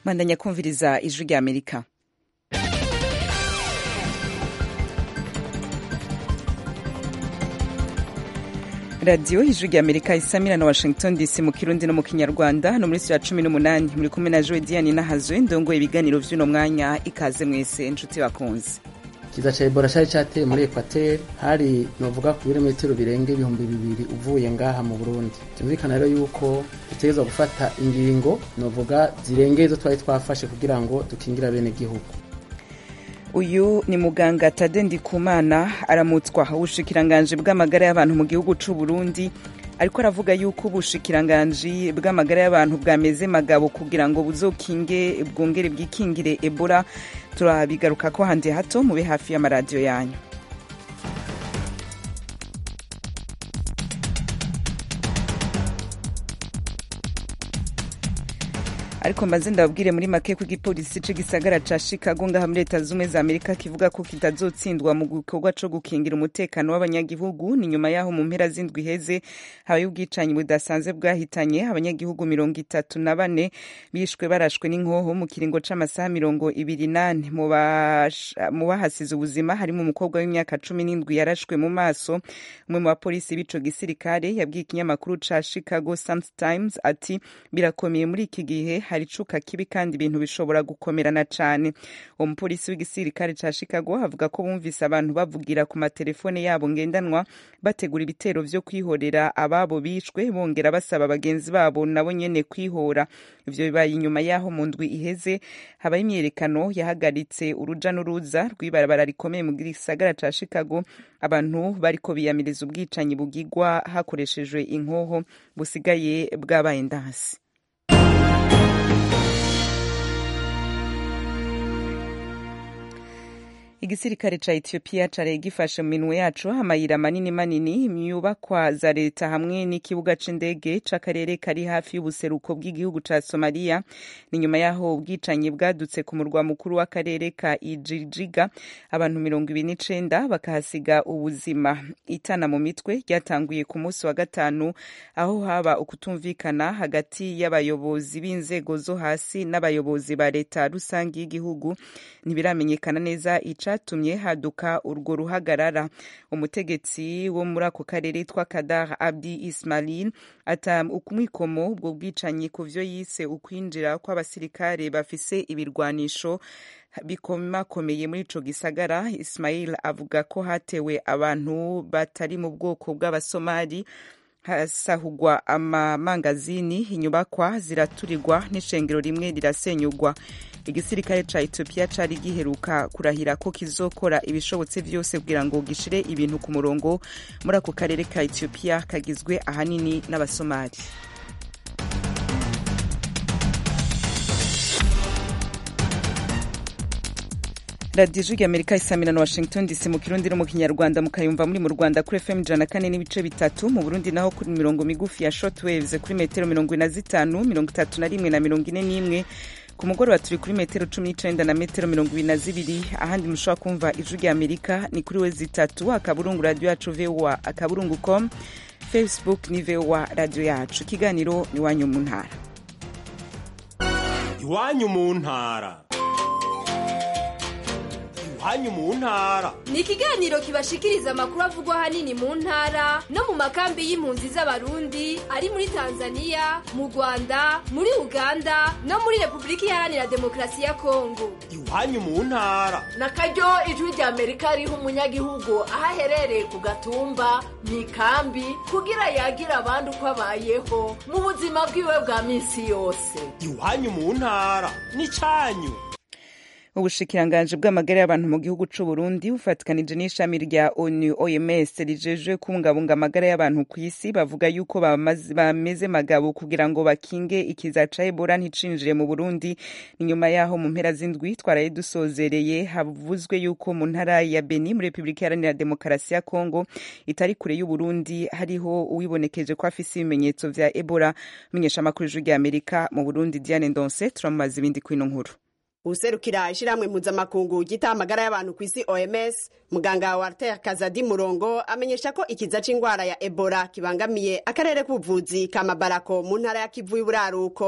mwandanya kumviriza ijwi rya amerika radiyo ijwi rya amerika isamira na washington dc mu kirundi no mu kinyarwanda no muri ya cumi n'umunani muri kumwe na joe diane nahazwe ndongoye ibiganiro vy'uno mwanya ikaze mwese inshuti bakunze ikiza ca ebola cari cateye muri ekwateri hari novuga ku birometero birenga ibihumbi bibiri uvuye ngaha mu burundi vyumvikana rero yuko dutegerezwa gufata ingingo novuga zirengeye izo twari twafashe kugira ngo dukingire bene gihugu uyu ni muganga tade ndikumana aramutswa ubushikiranganji bw'amagara y'abantu mu gihugu c'u burundi ariko aravuga yuko ubushikiranganji bw'amagara y'abantu bwameze magabo kugira ngo buzokinge bwongere bwikingire ebola turabigaruka ko handi hato mube hafi y'amaradiyo yanyu ariko mbaze ndababwire muri make ko igipolisi c'igisagara ca chicago ngaha muri leta zumwe za amerika kivuga ko kitazotsindwa mu gikorwa co gukingira umutekano w'abanyagihugu ni nyuma yaho mu mpera z'indwi iheze habaye ubwicanyi budasanzwe bwahitanye abanyagihugu mirongo itatu na bane bishwe barashwe n'inkoho mu kiringo c'amasaha mirongo ibiri nane mu bahasize ubuzima harimo umukobwa w'imyaka cumi n'indwi yarashwe mu maso umwe mu bapolisi b'ico gisirikare yabwiye ikinyamakuru ca chicago sun times ati birakomeye muri iki gihe hari icuka kibi kandi ibintu bishobora gukomerana cane uwo mupolisi w'igisirikare ca chicago avuga ko bumvise abantu bavugira ku matelefone yabo ngendanwa bategura ibitero vyo kwihorera ababo bishwe bongera basaba bagenzi babo nabo nyene kwihora ivyo bibaye inyuma yaho mu ndwi iheze habaye imyerekano yahagaritse uruja n'uruza rw'ibarabara rikomeye mu gisagara ca chicago abantu bariko biyamiriza ubwicanyi bugigwa hakoreshejwe inkoho busigaye bwabaye ndansi igisirikare ca ethiopia caraye gifashe mu minwe yaco amayira manini manini imyubakwa za leta hamwe n'ikibuga c'indege c'akarere kari hafi y'ubuseruko bw'igihugu ca somaliya ni nyuma yaho ubwicanyi bwadutse ku murwa mukuru w'akarere ka ijijiga abantu mirongo ibiri n'icenda bakahasiga ubuzima itana mu mitwe ryatanguye ku munsi wa gatanu aho haba ukutumvikana hagati y'abayobozi b'inzego zo hasi n'abayobozi ba leta rusange y'igihugu ntibiramenyekana neza ica catumye haduka urwo ruhagarara umutegetsi wo muri ako karere yitwa kadar abdi ismail ata ukumwikomo ubwo bwicanyi ku vyo yise ukwinjira kw'abasirikare bafise ibirwanisho bikomakomeye muri ico gisagara ismail avuga ko hatewe abantu batari mu bwoko bw'abasomali hasahugwa amamangazini inyubakwa ziraturirwa n'ishengero rimwe rirasenyugwa igisirikare ca ethiopia cari giheruka kurahira ko kizokora ibishobotse vyose kugira ngo gishire ibintu ku murongo muri ako karere ka ethiopia kagizwe ahanini n'abasomali radiyo ijwi rya amerika isamira na washington dc mu kirundi no mu kinyarwanda mukayumva muri mu rwanda kuri fm ijana kane n'ibice bitatu mu burundi naho kuri mirongo migufi ya shortwaves kuri metero mirongo ine na zitanu mirongo itatu na rimwe na mirongo ine n'imwe ku mugoroba turi kuri metero cumi n'icenda na metero mirongo ibiri na zibiri ahandi mushobora kumva ijwi rya amerika ni kuri we zitatu akaburungu radiyo yacu voa akaburungu com facebook ni voa radiyo yacu ikiganiro iwanyu mu ntara iwanyu mu ntara iwanyu mu ntara ni ikiganiro kibashikiriza amakuru avugwa ahanini mu ntara no mu makambi y'impunzi z'abarundi ari muri tanzania mu rwanda muri uganda no muri repubulika iharanira demokarasi ya kongo iwanyu mu ntara na karyo ijwi rya amerika riha umunyagihugu aho aherereye ku gatumba mu ikambi kugira yagira abandi uko abayeho mu buzima bwiwe bwa minsi yose iwanyu mu ntara ni cyanyu ubushikiranganji bw'amagara y'abantu mu gihugu c'u Burundi bufatikanije n'ishami rya ONU OMS rijejwe kubungabunga amagara y'abantu ku isi bavuga yuko bameze magabo kugira ngo bakinge ikiza ca Ebola nticinjire mu Burundi ni nyuma yaho mu mpera z'indwi twaraye dusozereye havuzwe yuko mu ntara ya Beni muri Republika Iharanira Demokarasi ya Kongo itari kure y'u Burundi hariho uwibonekeje ko afise ibimenyetso vya Ebola menyesha amakuru y'ijwi rya Amerika mu Burundi Diane Ndonse turamubaza ibindi kwino nkuru userukira ishiramwe mpuzamakungu ryita amagara y'abantu ku isi oms muganga walter kazadi murongo amenyesha ko ikiza c'ingwara ya ebola kibangamiye akarere k'ubuvuzi ka mabarako mu ntara ya kivu y'uburaruko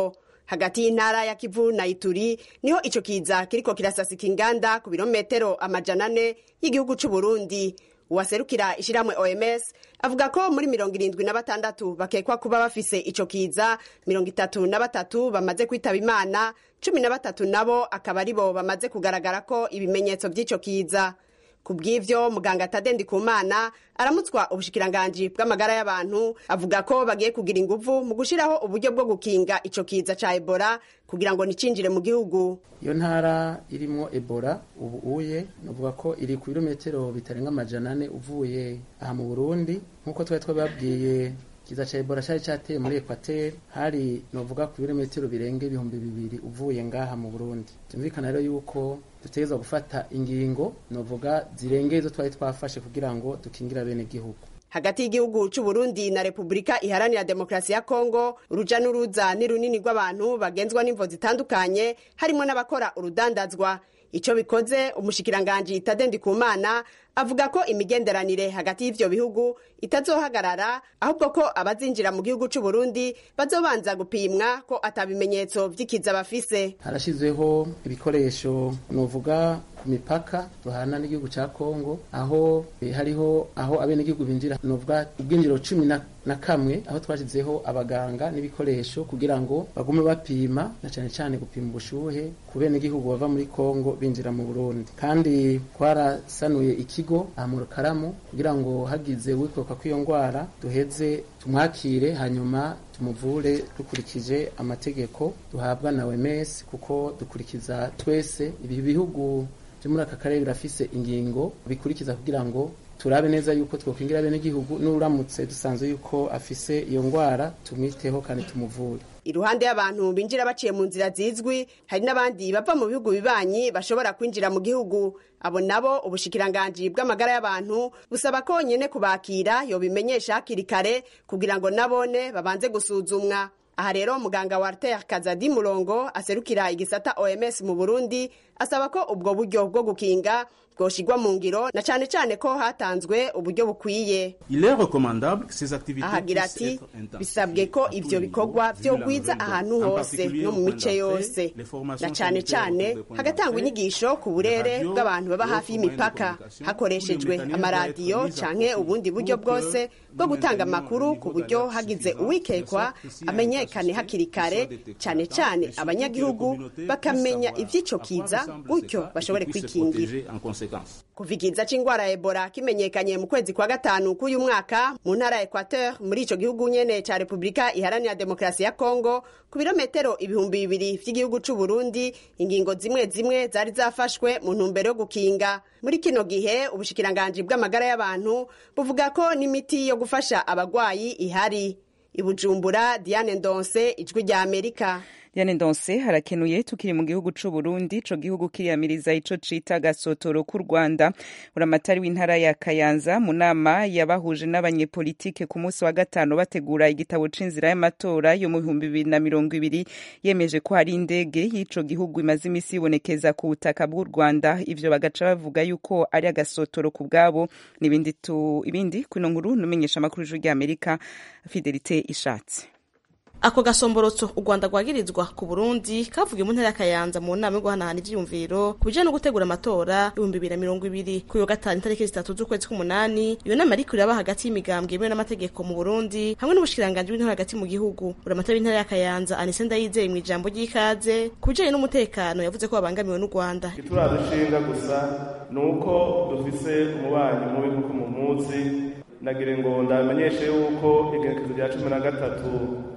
hagati y'intara ya kivu na ituri niho ico kiza kiriko kirasasika inganda ku birometero amajana ane y'igihugu c'u burundi uwaserukira ishiramwe oms avuga ko muri mirongo irindwi na batandatu bakekwa kuba bafise ico kiza mirongo itatu na batatu bamaze kwitaba imana cumi na batatu nabo akaba aribo bamaze kugaragara ko ibimenyetso vy'ico kiza ku bw'ivyo muganga tadendi kumana aramutswa ubushikiranganji bw'amagara y'abantu avuga ko bagiye kugira inguvu mu gushiraho uburyo bwo gukinga ico kiza ca ebola kugira ngo nicinjire mu gihugu iyo ntara irimwo ebola ubu uye novuga ko iri ku birometero bitarenga amajana ane uvuye aha mu burundi nk'uko twari twababwiye kiza ca ebola cari cateye muri ekwateri hari novuga ku birometero birenga ibihumbi bibiri uvuye ngaha mu burundi tumvikana rero yuko dutegerezwa gufata ingingo novuga zirengeye izo twari twafashe kugira ngo dukingira bene gihugu hagati y'igihugu c'u Burundi na Repubulika iharanira demokarasi ya Kongo uruja n'uruza ni runini rw'abantu bagenzwa n'imvo zitandukanye harimo n'abakora urudandazwa ico bikoze umushikiranganji Tadendi Kumana avuga ko imigenderanire hagati y'ivyo bihugu itazohagarara ahubwo ko abazinjira mu gihugu c'u Burundi bazobanza gupimwa ko atabimenyetso vy'ikiza bafise harashizweho ibikoresho novuga ku mipaka duhana n'igihugu ca Kongo aho eh, hariho aho abenegihugu binjira novuga ubwinjiro cumi na, na kamwe aho twashizeho abaganga n'ibikoresho kugira ngo bagume bapima na cane cane gupima ubushuhe ku benegihugu bava muri Kongo binjira mu Burundi kandi twarasanuye ikigo aha mu Rukaramu kugira ngo hagize wikoka kw'iyo ngwara duheze tumwakire hanyuma tumuvure dukurikije amategeko duhabwa na OMS kuko dukurikiza twese ibi bihugu byo muri aka karere birafise ingingo bikurikiza kugira ngo turabe neza yuko twokwingira bene gihugu n'uramutse dusanzwe yuko afise iyo ngwara tumwiteho kandi tumuvure iruhande y'abantu binjira baciye mu nzira zizwi hari n'abandi bava mu bihugu bibanyi bashobora kwinjira mu gihugu abo nabo ubushikiranganji bw'amagara y'abantu busaba ko nyene kubakira yobimenyesha hakiri kare kugira ngo nabone babanze gusuzumwa aha rero muganga Walter Kazadi Murongo aserukira igisata OMS mu Burundi asaba ko ubwo buryo bwo gukinga bwoshigwa mu ngiro na cane cane ko hatanzwe uburyo bukwiye Il est recommandable que ces activités ahagira puissent ati être intensifiées bisabwe ko à tous ivyo les bikorwa niveaux, vu la vyogwiza nouvelle ahantu dose. En hose particulier no au mu point mice d'entrée, yose les formations na cane sanitaires cane autour des points hagatangwa d'entrée, inyigisho ku les burere radios, bw'abantu baba les hafi autres moyens de y'imipaka communication, hakoreshejwe tous les mécanismes amaradiyo doivent être mis à canke profit ubundi buryo pour que bwose bwo nous gutanga maintenions amakuru un ku niveau buryo d'alerte hagize suffisant, uwikekwa de sorte que s'il y a un amenyekane cas hakiri suspect, kare qu'il soit détecté cane à temps, cane et surtout que les abanyagihugu communautés bakamenya puissent ivy'ico savoir à quoi kiza ressemblent ces gutyo cas et bashobore qu'ils puissent se kwikingira protéger en conséquence. kuva ikiza c'ingwara ya ebola kimenyekanye mu kwezi kwa gatanu k'uyu mwaka mu ntara ya equateur muri ico gihugu nyene ca repubulika iharanira demokarasi ya kongo ku birometero ibihumbi bibiri vy'igihugu c'u burundi ingingo zimwe zimwe zari zafashwe mu ntumbero yo gukinga muri kino gihe ubushikiranganji bw'amagara y'abantu buvuga ko n'imiti yo gufasha abagwayi ihari ibujumbura diane ndonse ijwi rya amerika Diane Ndonse harakenuye tukiri mu gihugu c'u Burundi ico gihugu kiriyamiriza ico cita gasotoro ku Rwanda uramatari w'intara ya Kayanza mu nama yabahuje n'abanyepolitike ku munsi wa gatanu bategura igitabo c'inzira y'amatora yo mu bihumbi bibiri na mirongo ibiri yemeje ko hari indege y'ico gihugu imaze imisi ibonekeza ku butaka bw'u Rwanda ivyo bagaca bavuga yuko ari agasotoro ku bwabo n'ibindi tu ibindi kuno nkuru numenyesha amakuru y'ijwi ry'Amerika Fidelite Ishatse ako gasomborotso u rwanda rwagirizwa ku burundi kavugiye mu ntara ya kayanza mu nama yo guhanahana ivyiyumviro ku bijanye no gutegura amatora ibihumbi bibiri na mirongo ibiri kuri yo gatanu itariki zitatu z'ukwezi k'umunani iyo nama ariko iraba hagati y'imigambwe yemewe n'amategeko mu burundi hamwe n'ubushikiranganji bw'intara hagati mu gihugu uramatari w'intara ya kayanza anise ndayizeye mu ijambo ry'ikaze ku bijanye n'umutekano yavuze ko babangamiwe n'u rwanda ituradushinga gusa ni uko dufise umubanyi mubi nk'uko mumuzi nagire ngo ndamenyeshe yuko igenekezo rya cumi na gatatu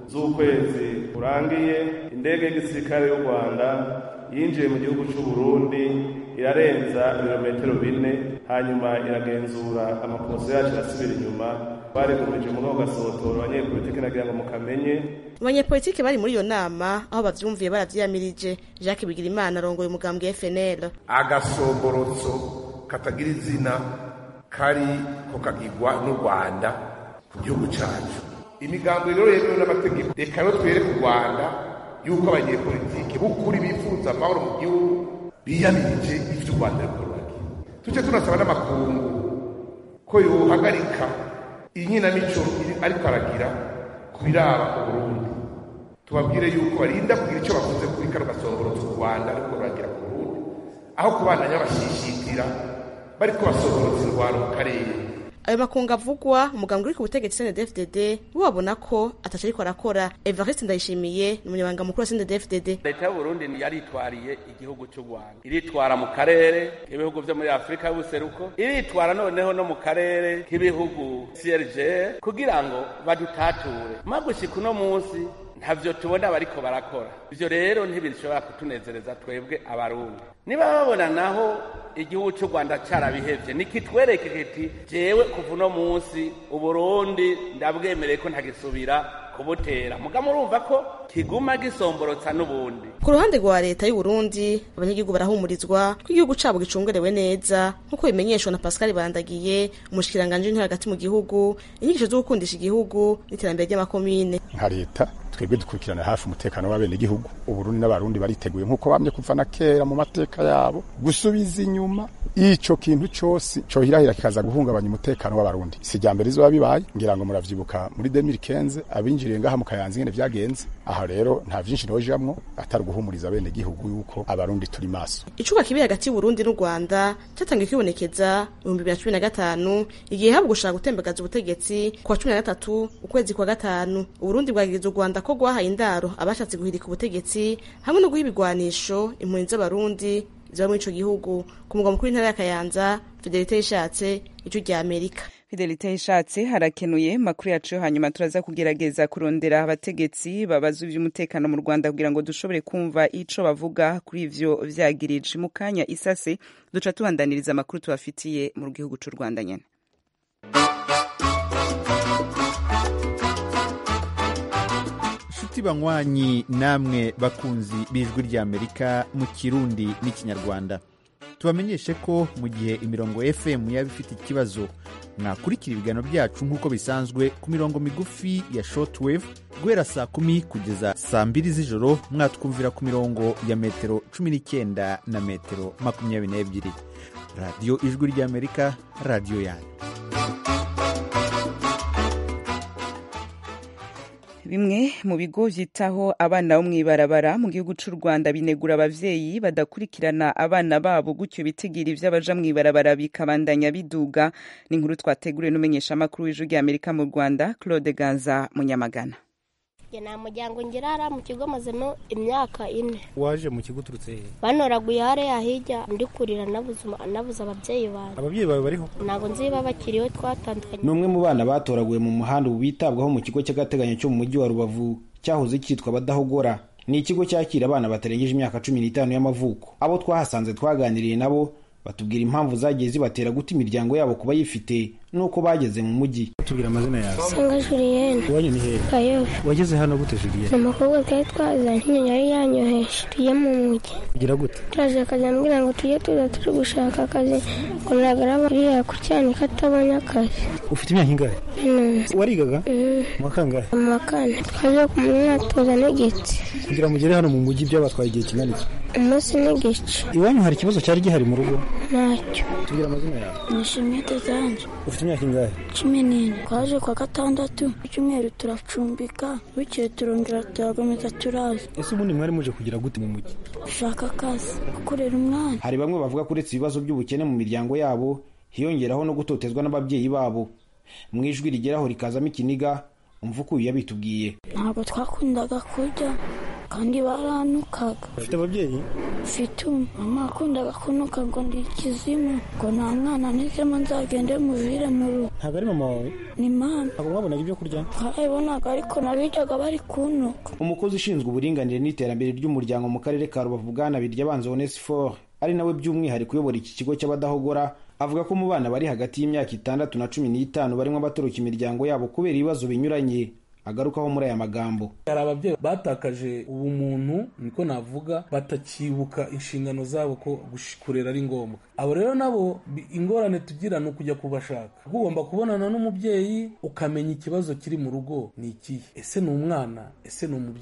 z'ukwezi kurangiye indege y'igisirikare y'u rwanda yinjiye mu gihugu cy'u burundi irarenza ibirometero bine hanyuma iragenzura amaposo yacu irasubira inyuma barigumije muri ako gasotoro abanyepolitiki nagira ngo mukamenye abanyepolitike bari muri iyo nama aho bavyumviye baravyiyamirije jacques bigirimana arongoye umugambwe fnl agasomborotso katagira izina kari ko kagirwa n'u rwanda ku gihugu cyacu imigambi rero yemewe n'amategeko reka rero twereke u rwanda yuko abanyepolitike b'ukuri bifuza amahoro mu gihugu biyamirije ivyo u rwanda rukora tuce tunasaba n'amakungu ko yohagarika inkinamico ariko aragira ku biraba uburundi tubabwire yuko barinda kugira icyo bakoze kuri kano gasongorotso u rwanda ariko baragira ku burundi aho kubandanya bashishitira bariko basongorotsa indwara mu karere ayo makungu avugwa umuganga uri ku butegetsi CNDD-FDD bo babona ko ataco ariko arakora Evariste Ndayishimiye ni umunyamabanga mukuru wa CNDD-FDD leta y'uburundi yaritwariye igihugu cy'u rwanda iritwara mu karere k'ibihugu vyo muri afurika y'ubuseruko iritwara noneho no mu karere k'ibihugu crg kugira ngo badutature magushika uno munsi ntavyo tubona bariko barakora ivyo rero ntibishobora kutunezereza twebwe abarundi niba babona naho igihugu cy'u rwanda carabihevye nikitwereke kiti jewe kuva uno munsi uburundi ndabwemereye ko ntagisubira kubutera muga murumva ko kiguma gisomborotsa n'ubundi ku ruhande rwa leta y'u Burundi abanyagihugu barahumurizwa ko igihugu cabo gicungerewe neza nk'uko bimenyeshwa na Pascal Bandagiye umushikiranganje w'intore hagati mu gihugu inyigisho zo gukundisha igihugu n'iterambere ry'amakomine nka leta twebwe dukurikirana hafi umutekano w'abenegihugu uburundi n'abarundi bariteguye nk'uko bamye kuva na kera mu mateka yabo gusubiza inyuma ico kintu cose cohirahira kikaza guhungabanya umutekano w'abarundi si rya mbere izoba bibaye ngira ngo muravyibuka muri 2015 abinjiriye ngaha mu kayanza ingene vyagenze aha rero nta vyinshi nojamwo atari guhumuriza abenegihugu yuko abarundi turi maso icuka kibi hagati y'uburundi n'u rwanda cyatangiye kwibonekeza mu bihumbi bibiri na cumi na gatanu igihe habwa gushaka gutembagaza ubutegetsi ku wa cumi na gatatu ukwezi kwa gatanu uburundi bwagiriza u rwanda ko rwahaye indaro abashatse guhirika ubutegetsi hamwe no guha ibigwanisho impunzi z'abarundi ziba muri ico gihugu ku mugwa mukuru w'intara ya kayanza fidelite yishatse ijwi rya amerika fidelite ishatse harakenuye makuru yacu yo hanyuma turaza kugerageza kurondera abategetsi babaza ivy'umutekano mu rwanda kugira ngo dushobore kumva ico bavuga kuri ivyo vyagirije mu kanya isase duca tubandaniriza amakuru tubafitiye mu gihugu c'u rwanda nyene inshuti banywanyi namwe bakunzi b'ijwi ry'amerika mu kirundi n'ikinyarwanda tubamenyeshe ko mu gihe imirongo fm yaba ifite ikibazo mwakurikira ibiganiro byacu nk'uko bisanzwe ku mirongo migufi ya shortwave guhera saa kumi kugeza saa mbiri z'ijoro mwatwumvira ku mirongo ya metero cumi n'icyenda na metero makumyabiri n'ebyiri radiyo ijwi ry'amerika radiyo yanyu bimwe mu bigo vyitaho abana bo mw'ibarabara mu gihugu c'u rwanda binegura abavyeyi badakurikirana abana babo gutyo bitigiri vy'abaja mw'ibarabara bikabandanya biduga ni inkuru twateguriwe n'umumenyeshamakuru w'ijwi ry'amerika mu rwanda claude ganza munyamagana nta muryango ngirara mu kigo mazemo imyaka ine waje mu kigo uturutse he banoraguye hariya hirya ndi kurira nabuze ababyeyi banjye ababyeyi bawe bariho ntabwo nzi niba bakiriho twatandukanye ni umwe mu bana batoraguye mu muhanda ubu bitabwaho mu kigo cy'agateganyo cyo mu mujyi wa rubavu cyahoze cyitwa abadahogora ni ikigo cyakira abana batarengeje imyaka cumi n'itanu y'amavuko abo twahasanze twaganiriye nabo batubwira impamvu zagiye zibatera guta imiryango yabo kuba yifite nuko bageze mu mujyi tubwira amazina yawe sanga juliyene iwanyu ni hehe kayobe wageze hano gute juliyene ni umukobwa twari twazanye nyine yari yanyoheje tujye mu mujyi kugira gute turaje akazambwira ngo tujye tuza turi gushaka akazi ngo ntagaraba uriya ku cyanika atabonye akazi ufite imyaka ingahe warigaga mu wa kangahe mu wa kane twaje ku myitozo n'igiti kugira ngo mugere hano mu mujyi byabatwaye igihe kingana iki umunsi n'igice iwanyu hari ikibazo cyari gihari mu rugo ntacyo tubwira amazina yawe nishimiye tezanje ufite imyaka ingahe cumi n'ine twaje kwa gatandatu icyumweru turacumbika bukeye turongera turakomeza turaza ese ubundi mwari muje kugira gute mu mujyi gushaka akazi gukorera umwana hari bamwe bavuga ko uretse ibibazo by'ubukene mu miryango yabo hiyongeraho no gutotezwa n'ababyeyi babo mu ijwi rigeraho rikazamo ikiniga umva uko uyu yabitubwiye ntabwo twakundaga kurya kandi baranukaga ufite ababyeyi mfite umwe mama akundaga kunuka ngo ndi ikizimu ngo nta mwana nizemo nzagende muvire mu rugo ntabwo ari mama wawe ni mama ntabwo mwabonaga ibyo kurya twarabibonaga ariko nabijyaga bari kunuka umukozi ushinzwe uburinganire n'iterambere ry'umuryango mu karere ka rubavu bwana biryabanza onesiforo ari nawe by'umwihariko uyobora iki kigo cy'abadahogora avuga ko mu bana bari hagati y'imyaka itandatu na cumi n'itanu barimo abatoroka imiryango yabo kubera ibibazo binyuranye agarukaho muri aya magambo hari ababyeyi batakaje ubumuntu niko navuga batakibuka inshingano zabo ko kurera ari ngombwa abo rero nabo ingorane tugira ni ukujya kubashaka ugomba kubonana n'umubyeyi ukamenya ikibazo kiri mu rugo ni ikihe ese ni umwana ese ni umubyeyi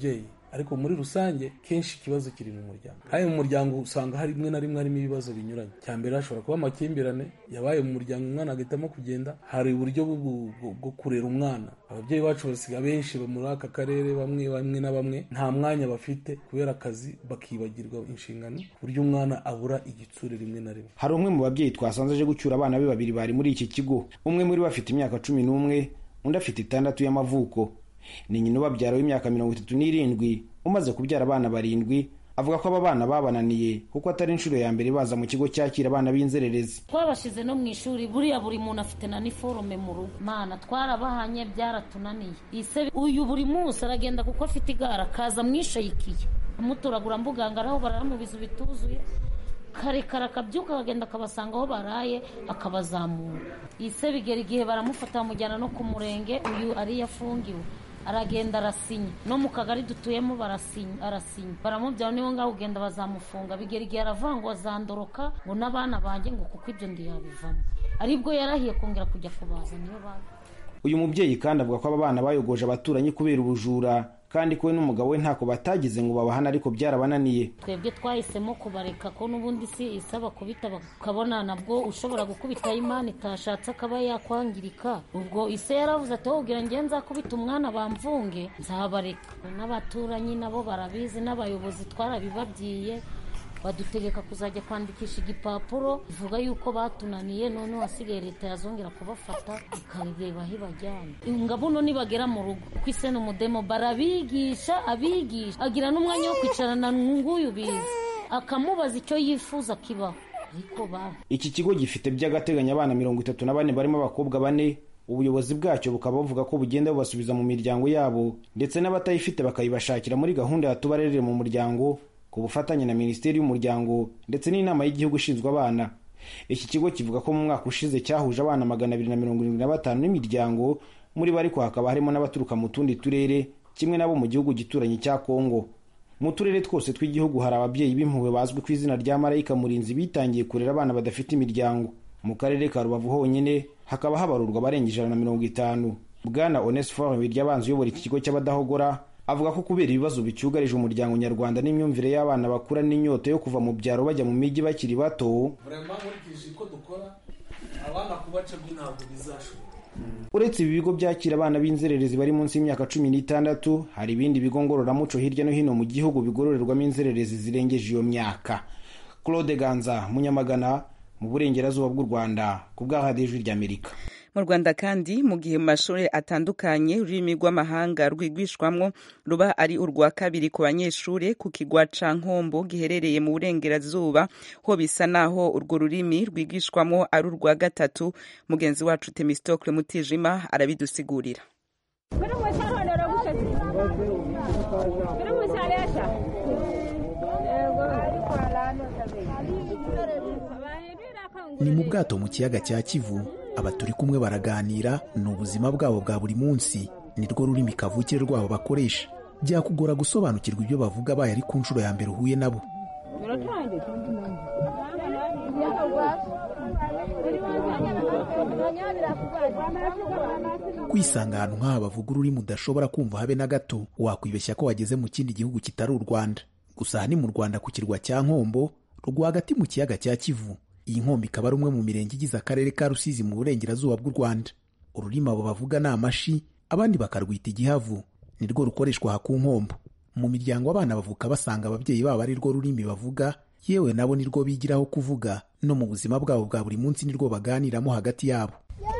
ariko muri rusange kenshi ikibazo kiri mu muryango kandi mu muryango usanga hari rimwe na rimwe harimo ibibazo binyuranye cya mbere hashobora kuba amakimbirane yabaye mu muryango umwana agahitamo kugenda hari uburyo bwo- bwo bwo kurera umwana ababyeyi bacu basiga benshi muri aka karere bamwe bamwe na bamwe nta mwanya bafite kubera akazi bakibagirwa inshingano ku buryo umwana abura igitsure rimwe na rimwe hari umwe mu babyeyi twasanze aje gucyura abana be babiri bari muri iki kigo umwe muri bo afite imyaka cumi n'umwe undi afite itandatu y'amavuko ni nyina ubabyara w'imyaka mirongo itatu n'irindwi umaze kubyara abana barindwi avuga ko aba bana babananiye kuko atari inshuro ya mbere baza mu kigo cyakira abana b'inzererezi twabashyize no mu ishuri buriya buri muntu afite na niforume mu rugo mana twarabahanye byaratunaniye ise uyu buri munsi aragenda kuko afite igare akaza mwishayikiye amutoragura mbuganga araho baramubiza bituzuye karekare akabyuka akagenda akabasanga aho baraye akabazamura ise bigera igihe baramufata bamujyana no ku murenge uyu ariyo afungiwe aragenda arasinya no mu kagari dutuyemo barasinya arasinya baramubyara niho ngaho ugenda bazamufunga bigera igihe aravuga ngo azandoroka ngo n'abana banjye ngo kuko ibyo ndiyabivamo aribwo yarahiye kongera kujya kubaza niyo baje uyu mubyeyi kandi avuga ko aba bana bayogoje abaturanyi kubera ubujura kandi ko we n'umugabo we ntako batagize ngo babahane ariko byarabananiye twebwe twahisemo kubareka ko n'ubundi si isaba kubita bakabona nabwo ushobora gukubita imana itashatse akaba yakwangirika ubwo ise yaravuze ati wowe ubwira njye nzakubita umwana bamvunge nzabareka n'abaturanyi nabo barabizi n'abayobozi twarabibabwiye badutegeka kuzajya kwandikisha igipapuro bivuga yuko batunaniye none wasigaye leta yazongera kubafata ikareba aho ibajyana ngabuno nibagera mu rugo kuko ise ni umudemo barabigisha abigisha agira n'umwanya wo kwicarana nguyu bizi akamubaza icyo yifuza kibaho ariko ba iki kigo gifite by'agateganyo abana mirongo itatu na bane barimo abakobwa bane ubuyobozi bwacyo bukaba buvuga ko bugenda bubasubiza mu miryango yabo ndetse n'abatayifite bakayibashakira muri gahunda ya tubarerere mu muryango ku bufatanye na minisiteri y'umuryango ndetse n'inama y'igihugu ishinzwe abana iki kigo kivuga ko mu mwaka ushize cyahuje abana magana abiri na mirongo irindwi na batanu n'imiryango muri bo ariko hakaba harimo n'abaturuka mu tundi turere kimwe n'abo mu gihugu gituranyi cya kongo mu turere twose tw'igihugu hari ababyeyi b'impuhwe bazwi ku izina rya marayika murinzi bitangiye kurera abana badafite imiryango mu karere ka rubavu honyine hakaba habarurwa abarenga ijana na mirongo itanu bwana onesiforo biryabanza uyobora iki kigo cy'abadahogora avuga ko kubera ibibazo bicyugarije umuryango nyarwanda n'imyumvire y'abana bakura n'inyota yo kuva mu byaro bajya mu mijyi bakiri bato burema nkurikije uko dukora abana kubaca byo ntabwo bizashoboka uretse ibi bigo byakira abana b'inzererezi bari munsi y'imyaka cumi n'itandatu hari ibindi bigo ngororamuco hirya no hino mu gihugu bigororerwamo inzererezi zirengeje iyo myaka claude ganza munyamagana mu burengerazuba bw'u rwanda ku bw'ahadijwi ry'amerika mu rwanda kandi mu gihe mu mashuri atandukanye ururimi rw'amahanga rwigishwamwo ruba ari urwa kabiri ku banyeshuri ku kigwa ca nkombo giherereye mu burengerazuba ho bisa naho urwo rurimi rwigishwamwo ari urwa gatatu mugenzi wacu temistokle mutijima arabidusigurira ni mu bwato mu kiyaga cya kivu aba turi kumwe baraganira ni ubuzima bwabo bwa buri munsi ni rwo rurimi kavukire rwabo bakoresha byakugora gusobanukirwa ibyo bavuga baye ari ku nshuro ya mbere uhuye nabo kwisanga ahantu nk'aha bavuga ururimi udashobora kumva habe na gato wakwibeshya ko wageze mu kindi gihugu kitari u rwanda gusa aha ni mu rwanda ku kirwa cya nkombo rwagati mu kiyaga cya kivu iyi nkombo ikaba ari umwe mu mirenge igize akarere ka rusizi mu burengerazuba bw'u rwanda ururimi abo bavuga ni amashi abandi bakarwita igihavu ni rwo rukoreshwa aha ku nkombo mu miryango abana bavuka basanga ababyeyi babo ari rwo rurimi bavuga yewe nabo ni rwo bigiraho kuvuga no mu buzima bwabo bwa buri munsi ni rwo baganiramo hagati yabo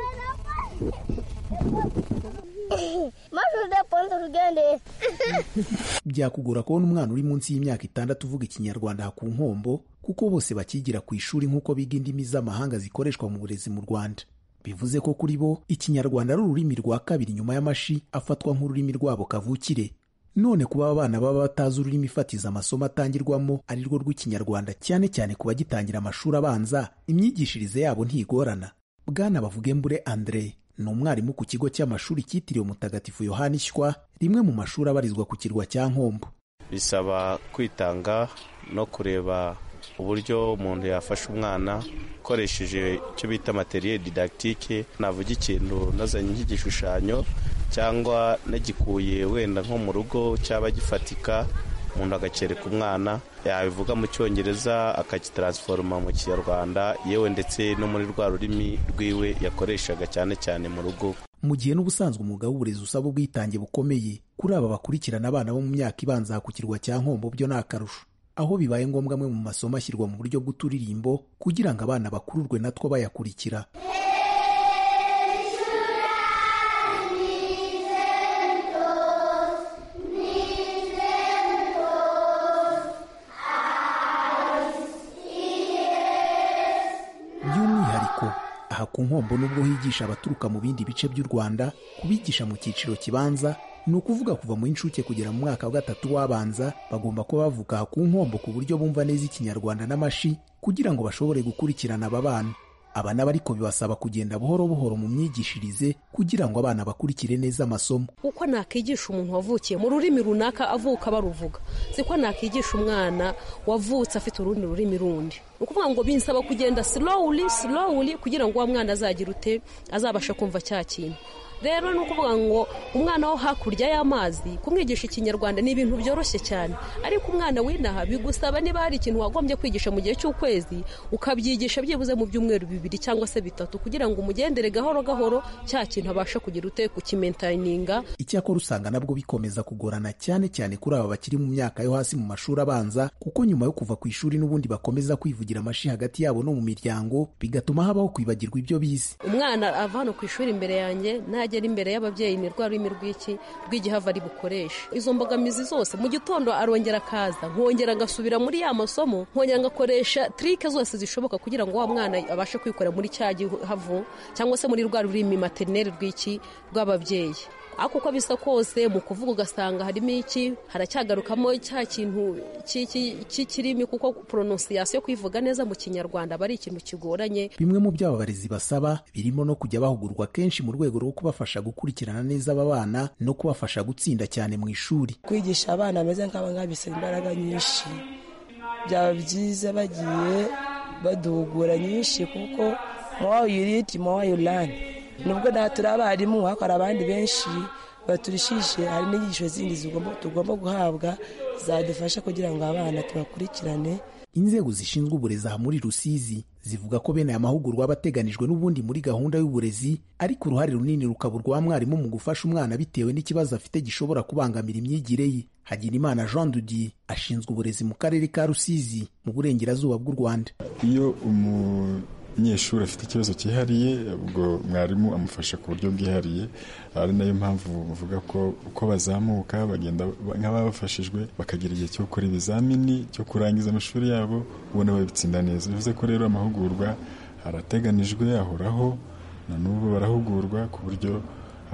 byakugora kubona umwana uri munsi y'imyaka itandatu uvuga ikinyarwanda aha ku nkombo kuko bose bakigira ku ishuri nk'uko biga indimi z'amahanga zikoreshwa mu burezi mu rwanda bivuze ko kuri bo ikinyarwanda ari ururimi rwa kabiri nyuma y'amashi afatwa nk'ururimi rwabo kavukire none kuba abana baba batazi ururimi fatiza amasomo atangirwamo ari rwo rw'ikinyarwanda cyane cyane ku bagitangira amashuri abanza imyigishirize yabo ntigorana bwana bavugembure andre ni umwarimu ku kigo cy'amashuri cyitiriwe mutagatifu yohani shywa rimwe mu mashuri abarizwa ku kirwa cya nkombo bisaba kwitanga no kureba uburyo umuntu yafasha umwana ukoresheje icyo bita materiel didactique navuga ikintu nazanye nk'igishushanyo cyangwa nagikuye wenda nko mu rugo cyaba gifatika umuntu agakereka umwana yabivuga mu cyongereza akagitaransforoma mu kinyarwanda yewe ndetse no muri rwa rurimi rwiwe yakoreshaga cyane cyane mu rugo mu gihe n'ubusanzwe umwuga w'uburezi usaba ubwitange bukomeye kuri aba bakurikirana abana bo mu myaka ibanza ku kirwa cya nkombo byo ni akarusho aho bibaye ngombwa amwe mu masomo ashyirwa mu buryo bw'uturirimbo kugira ngo abana bakururwe natwo bayakurikira by'umwihariko aha ku nkombo nubwo higisha abaturuka mu bindi bice by'u rwanda kubigisha mu cyiciro kibanza ni ukuvuga kuva mu inshuke kugera mu mwaka wa gatatu w'abanza bagomba kuba bavuga aha ku nkombo ku buryo bumva neza ikinyarwanda n'amashi kugira ngo bashobore gukurikirana aba bana aba nabo ariko bibasaba kugenda buhoro buhoro mu myigishirize kugira ngo abana bakurikire neza amasomo uko nakwigisha umuntu wavukiye mu rurimi runaka avuka baruvuga siko nakwigisha umwana wavutse afite urundi rurimi rundi ni ukuvuga ngo binsaba kugenda slowly slowly kugira ngo uwo mwana azagire ute azabashe kumva cya kintu rero ni ukuvuga ngo umwana wo hakurya y'amazi kumwigisha ikinyarwanda ni ibintu byoroshye cyane ariko umwana w'inaha bigusaba niba hari ikintu wagombye kwigisha mu gihe cy'ukwezi ukabyigisha byibuze mu byumweru bibiri cyangwa se bitatu kugira ngo umugendere gahoro gahoro cya kintu abashe kugira ute kukimentayininga icyakora usanga nabwo bikomeza kugorana cyane cyane kuri aba bakiri mu myaka yo hasi mu mashuri abanza kuko nyuma yo kuva ku ishuri n'ubundi bakomeza kwivugira amashi hagati yabo no mu miryango bigatuma habaho kwibagirwa ibyo bize umwana ava hano ku ishuri imbere yanjye nagera imbere y'ababyeyi ni rwa rurimi rw'iki rw'igihava ari bukoresha izo mbogamizi zose mu gitondo arongera akaza nkongera agasubira muri ya masomo nkongera ngakoresha trike zose zishoboka kugira ngo wa mwana abashe kwikorera muri cya gihavu cyangwa se muri rwa rurimi materineri rw'iki rw'ababyeyi ariko uko bisa kose mu kuvuga ugasanga harimo iki haracyagarukamo cya kintu cy'ikirimi kuko prononciation kwivuga neza mu kinyarwanda aba ari ikintu kigoranye bimwe mu byo aba barezi basaba birimo no kujya bahugurwa kenshi mu rwego rwo kubafasha gukurikirana neza aba bana no kubafasha gutsinda cyane mu ishuri kwigisha abana bameze nk'aba ngaba bisaba imbaraga nyinshi byaba byiza bagiye baduhugura nyinshi kuko more you read more you learn nubwo nta turi abarimu ariko hari abandi benshi baturishije hari n'inyigisho zindi tugomba guhabwa zadufasha kugira ngo abana tubakurikirane inzego zishinzwe uburezi aha muri rusizi zivuga ko bene aya mahugurwa aba ateganijwe n'ubundi muri gahunda y'uburezi ariko uruhare runini rukaba urwa mwarimu mu gufasha umwana bitewe n'ikibazo afite gishobora kubangamira imyigire ye hagirimana jean dudier ashinzwe uburezi mu karere ka rusizi mu burengerazuba bw'u rwanda iyo umunyeshuri afite ikibazo cyihariye ubwo mwarimu amufasha ku buryo bwihariye ari nayo mpamvu bavuga ko uko bazamuka bagenda nk'ababafashijwe bakagira igihe cyo gukora ibizamini cyo kurangiza amashuri yabo ubona babitsinda neza bivuze ko rero amahugurwa arateganijwe ahoraho na n'ubu barahugurwa ku buryo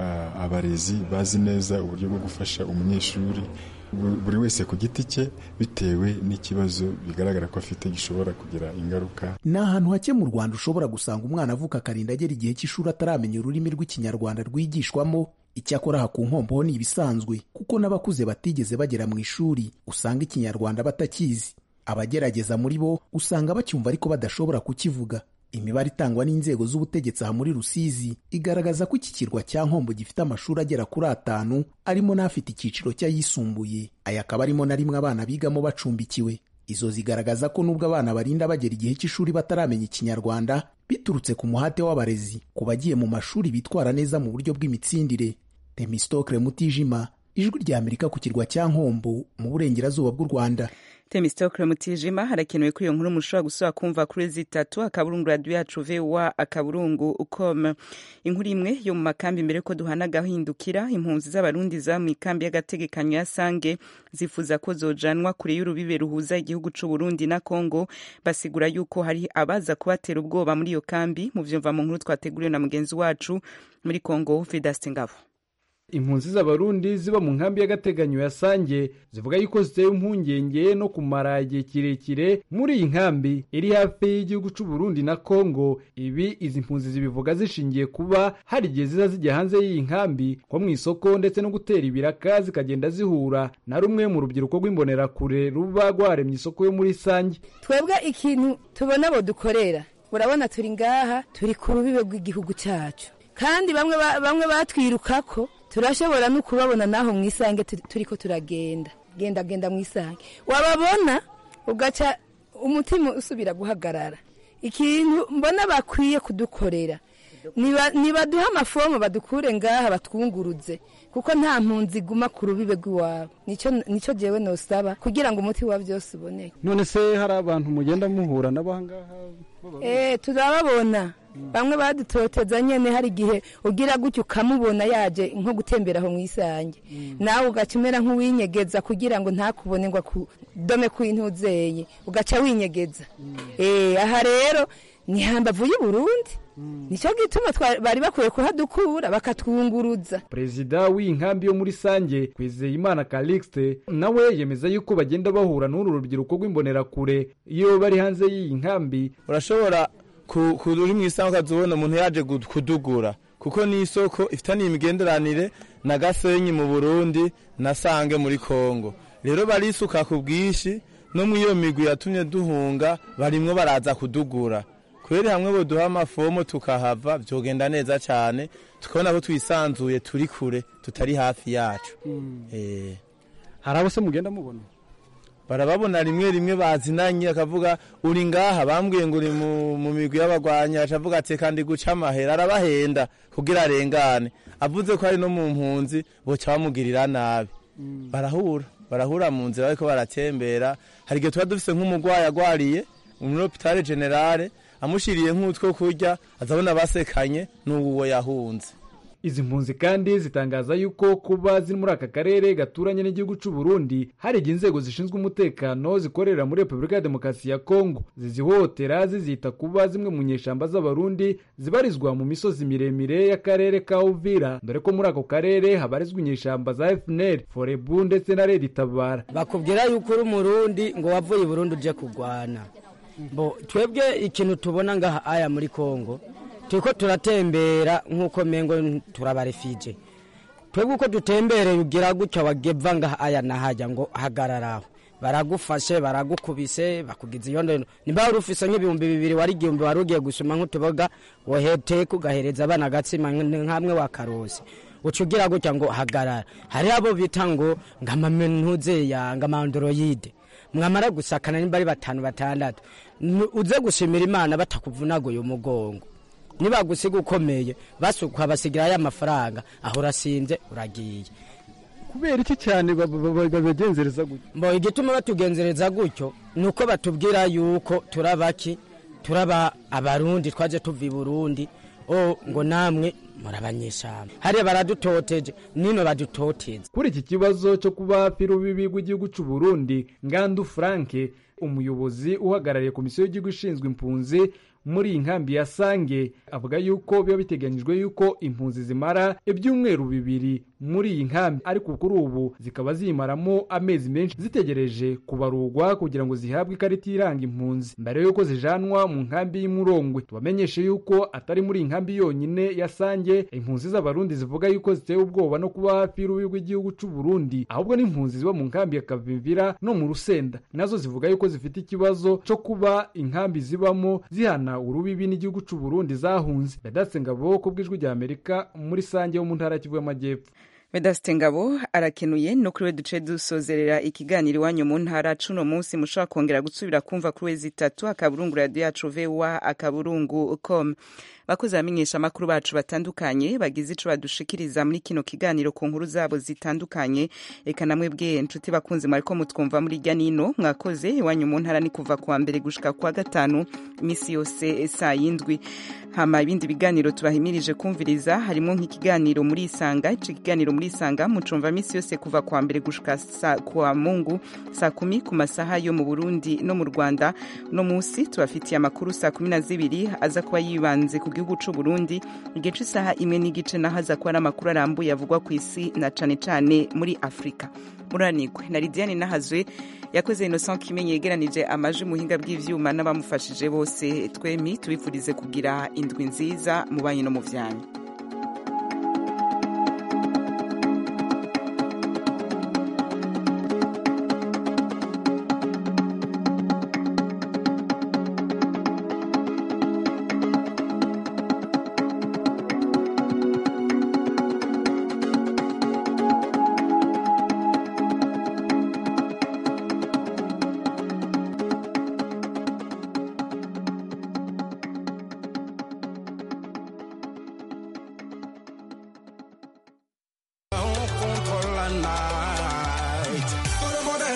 abarezi bazi neza uburyo bwo gufasha umunyeshuri buri wese ku giti cye bitewe n'ikibazo bigaragara ko afite gishobora kugira ingaruka ni ahantu hake mu rwanda ushobora gusanga umwana avuka akarinda agera igihe cy'ishuri ataramenya ururimi rw'ikinyarwanda rwigishwamo icyakora aha ku nkombo ho ni ibisanzwe kuko n'abakuze batigeze bagera mu ishuri usanga ikinyarwanda batakizi abagerageza muri bo usanga bacyumva ariko badashobora kukivuga imibare itangwa n'inzego z'ubutegetsi aha muri rusizi igaragaza ko iki kirwa cya nkombo gifite amashuri agera kuri atanu arimo n'afite icyiciro cy'ayisumbuye aya akaba arimo na rimwe abana bigamo bacumbikiwe izo zigaragaza ko nubwo abana barinda bagera igihe cy'ishuri bataramenya ikinyarwanda biturutse ku muhate w'abarezi ku bagiye mu mashuri bitwara neza mu buryo bw'imitsindire temistokle mutijima ijwi rya amerika ku kirwa cya nkombo mu burengerazuba bw'u rwanda temistokle mutijima harakenewe ko iyo nkuru mushobora gusubira kumva kuri zitatu akaburungu radiyo yacu vowa akaburungu com inkuru imwe yo mu makambi mbere ko duhana gahindukira impunzi z'abarundi za mu ikambi y'agategekanyo ya sange zifuza ko zojanwa kure y'urubibe ruhuza igihugu c'u Burundi na Kongo basigura yuko hari abaza kubatera ubwoba muri iyo kambi mu vyumva mu nkuru twateguriwe na mugenzi wacu muri Kongo Vedaste Ngabo impunzi z'abarundi ziba mu nkambi y'agateganyo ya sange zivuga yuko ziteye impungenge no kumara igihe kirekire muri iyi nkambi iri hafi y'igihugu cy'u Burundi na Kongo ibi izi mpunzi zibivuga zishingiye kuba hari igihe ziza zijya hanze y'iyi nkambi nko mu isoko ndetse no gutera ibiraka zikagenda zihura na rumwe mu rubyiruko rw'imbonerakure ruba rwaremye isoko yo muri sange twebwe ikintu tubona abo dukorera urabona turi ngaha turi ku rubibe rw'igihugu cyacu kandi bamwe bamwe batwirukako turashobora no kubabona naho mu isange turi- turiko turagenda genda genda mu isange wababona ugaca umutima usubira guhagarara ikintu mbona bakwiye kudukorera niba- nibaduhe amafomu badukure ngaha batwunguruze kuko nta mpunzi iguma ku rubibe rw'iwabo nicyo nicyo jewe nosaba kugira ngo umuti wa byose uboneke none se hari abantu mugenda muhura n'abangaha Eh, turababona bamwe badutoteza nyene hari igihe ugira gutyo ukamubona yaje nko gutembera aho mu isange nawe ugaca umera nk'uwinyegeza kugira ngo ntakubone ngo akudome kw'intuzeye ugaca winyegeza Eh, aha rero ni hambavu y'u Burundi nicyo gituma twa- bari bakwiye kuhadukura bakatwunguruza perezida w'inkambi yo muri sange kwizeyimana calixte nawe yemeza yuko bagenda bahura n'uru rubyiruko rw'imbonerakure iyo bari hanze y'iyi nkambi urashobora ku- ku- uri mu isango ukazibona umuntu yaje gu- kudugura kuko ni isoko ifitaniye imigenderanire na gasenyi mu burundi na sange muri kongo rero barisuka ku bwinshi no mu iyo migwi yatumye duhunga barimwo baraza kudugura kubera hamwe boduha amafomo tukahava byogenda neza cyane tukabona ko twisanzuye turi kure tutari hafi yacu Eh. hari abo se mugenda mubona barababona rimwe rimwe bazinanye akavuga uri ngaha bambwiye ngo uri mu, mu migwi y'abagwanyi acavuga ati kandi guca amahera arabahenda kugira arengane avuze ko ari no mu mpunzi boca bamugirira nabi barahura barahura mu nzira bariko baratembera hari igihe tuba dufise nk'umugwayi agwariye muri hopitale generale amushiriye nk'utwo kurya azabona basekanye n'uwo yahunze izi mpunzi kandi zitangaza yuko kuba ziri muri aka karere gaturanye n'igihugu cy'u Burundi hari igihe inzego zishinzwe umutekano zikorera muri repubulika ya demokarasi ya kongo zizihohotera zizita kuba zimwe mu nyeshamba z'abarundi zibarizwa mu misozi miremire y'akarere ka uvira dore ko muri ako karere habarizwa inyeshamba za fnr forebu ndetse na redi tabara bakubwira yuko uri umurundi ngo wavuye i burundi uje kurwana bo twebwe ikintu tubona ngaha aya muri kongo turiko turatembera nk'uko mengo turabarefije twebwe uko dutembereye ugira gutya wageva ngaha aya nahajya ngo hagararaho baragufashe baragukubise bakugize iyo ndono nimba wari ufise nk'ibihumbi bibiri wari igihumbi wari ugiye gusoma nk'utuboga woheteka ugahereza abana agatsima nk'amwe wa karosi uca ugira gutya ngo hagarara hari abo bita ngo ngamamentuzeya ngamandoroyide mwamara gusakana nimba ari batanu batandatu nu- uze gushimira imana batakuvunaguye umugongo nibagusiga ukomeye basukwa basigira ya mafaranga aho urasinze uragiye kubera iki cyane babagenzereza gutyo mbo igituma batugenzereza gutyo ni uko batubwira yuko turabaki turaba abarundi twaje tuva i burundi o ngo namwe murabanyeshamba hariya baradutoteje nino badutoteza kuri iki kibazo cyo kuba hafi y'urubibi rw'igihugu cy'u Burundi ngandu frank umuyobozi uhagarariye komisiyo y'igihugu ishinzwe impunzi muri iyi nkambi ya sange avuga yuko biba biteganyijwe yuko impunzi zimara ibyumweru bibiri muri iyi nkambi ariko kuri ubu zikaba ziyimaramo amezi menshi zitegereje kubarurwa kugira ngo zihabwe ikarita iranga impunzi mbere yuko zijanwa mu nkambi y'imurongwe tubamenyeshe yuko atari muri iyi nkambi yonyine ya sange impunzi z'abarundi zivuga yuko zitewe ubwoba no kuba hafi y'urubi rw'igihugu cy'u Burundi ahubwo n'impunzi ziba mu nkambi ya kavimvira no mu rusenda nazo zivuga yuko zifite ikibazo cyo kuba inkambi zibamo zihana urubibi n'igihugu cy'u Burundi zahunze Vedaste Ngabo ku bw'ijwi rya Amerika muri sange yo mu ntara ya Kivu y'Amajyepfo Vedaste Ngabo arakenuye no kuri we duce dusozerera ikiganiro iwanyu mu ntara cuno munsi mushobora kongera gusubira kumva kuri wezi itatu akaburungu radio yacu voa akaburungu com bakozi bamenyesha amakuru bacu batandukanye bagize ico badushikiriza muri kino kiganiro ku nkuru zabo zitandukanye eka namwe bwe inshuti bakunzi mwariko mutwumva muri rya nino mwakoze iwanyu mu ntara ni kuva kuwa mbere gushika kuwa gatanu imisi yose saa yindwi hama ibindi biganiro tubahimirije kumviriza harimo nk'ikiganiro muri isanga ico kiganiro muri isanga mucumva misi yose kuva kuwa mbere gushika sa, kuwa mungu saa kumi ku masaha yo mu burundi no mu rwanda uno munsi tubafitiye amakuru saa kumi na zibiri aza kuba yibanze ku gihugu c'u burundi igihe c'isaha imwe n'igice naho aza kuba ari amakuru arambuye avugwa ku isi na cane cane muri afurika muranigwe na lidiane nahazwe yakoze innocent kimenyi yegeranije amajwi muhinga bw'ivyuma n'abamufashije bose twemi tubifurize kugira indwi nziza mu banyi no mu vyanyu